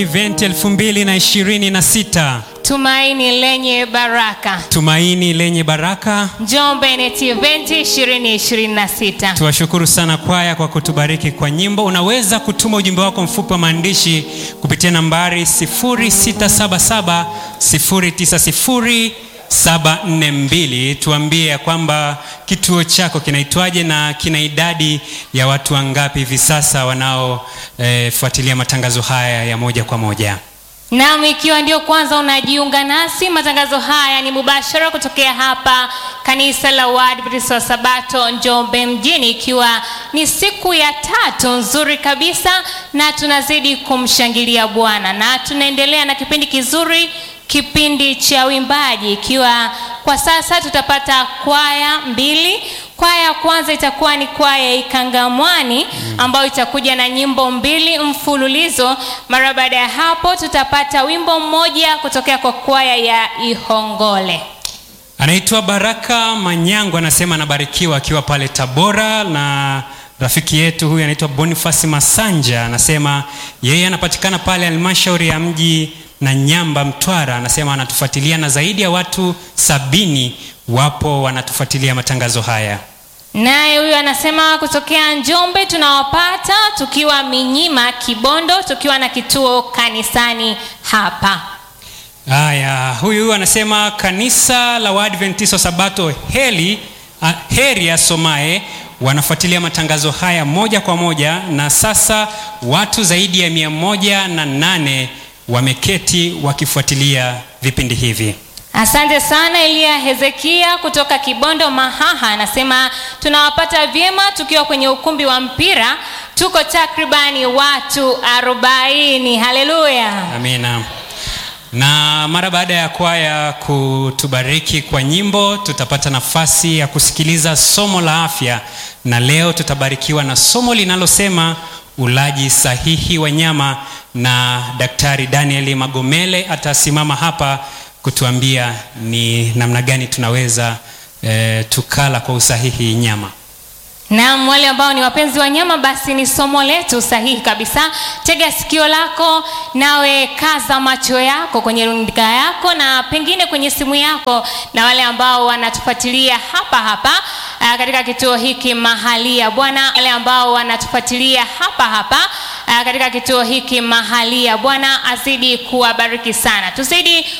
Event 2026 Tumaini lenye baraka. Tumaini lenye baraka. Njombe NET Event 2026. Tuwashukuru sana kwaya kwa kutubariki kwa nyimbo. Unaweza kutuma ujumbe wako mfupi wa maandishi kupitia nambari 0677 090 742. Tuambie ya kwamba kituo chako kinaitwaje na kina idadi ya watu wangapi hivi sasa wanaofuatilia eh, matangazo haya ya moja kwa moja. Naam, ikiwa ndio kwanza unajiunga nasi, matangazo haya ni mubashara kutokea hapa kanisa la Waadventista wa Sabato Njombe mjini, ikiwa ni siku ya tatu nzuri kabisa, na tunazidi kumshangilia Bwana na tunaendelea na kipindi kizuri, kipindi cha uimbaji, ikiwa kwa sasa tutapata kwaya mbili. Kwaya ya kwanza itakuwa ni kwaya ya Ikangamwani ambayo itakuja na nyimbo mbili mfululizo. Mara baada ya hapo, tutapata wimbo mmoja kutokea kwa kwaya ya Ihongole. Anaitwa Baraka Manyango, anasema anabarikiwa akiwa pale Tabora, na rafiki yetu huyu anaitwa Boniface Masanja, anasema yeye anapatikana pale halmashauri ya mji na Nyamba, Mtwara. Anasema anatufuatilia na zaidi ya watu sabini wapo wanatufuatilia matangazo haya. Naye huyu anasema kutokea Njombe tunawapata tukiwa Minyima Kibondo, tukiwa na kituo kanisani hapa. Haya, huyu anasema kanisa la Waadventista Sabato heli ah, heri ya Somae wanafuatilia matangazo haya moja kwa moja, na sasa watu zaidi ya mia moja na nane wameketi wakifuatilia vipindi hivi. Asante sana Elia Hezekia kutoka Kibondo Mahaha, anasema tunawapata vyema tukiwa kwenye ukumbi wa mpira, tuko takribani watu arobaini. Haleluya! Amina. Na mara baada ya kwaya kutubariki kwa nyimbo, tutapata nafasi ya kusikiliza somo la afya, na leo tutabarikiwa na somo linalosema ulaji sahihi wa nyama, na Daktari Daniel Magomele atasimama hapa kutuambia ni namna gani tunaweza eh, tukala kwa usahihi nyama. Naam, wale ambao ni wapenzi wa nyama, basi ni somo letu sahihi kabisa. Tega sikio lako, nawe kaza macho yako kwenye runinga yako na pengine kwenye simu yako, na wale ambao wanatufuatilia hapa hapa aa, katika kituo hiki mahalia Bwana, wale ambao wanatufuatilia hapa hapa aa, katika kituo hiki mahalia Bwana azidi kuwabariki sana, tuzidi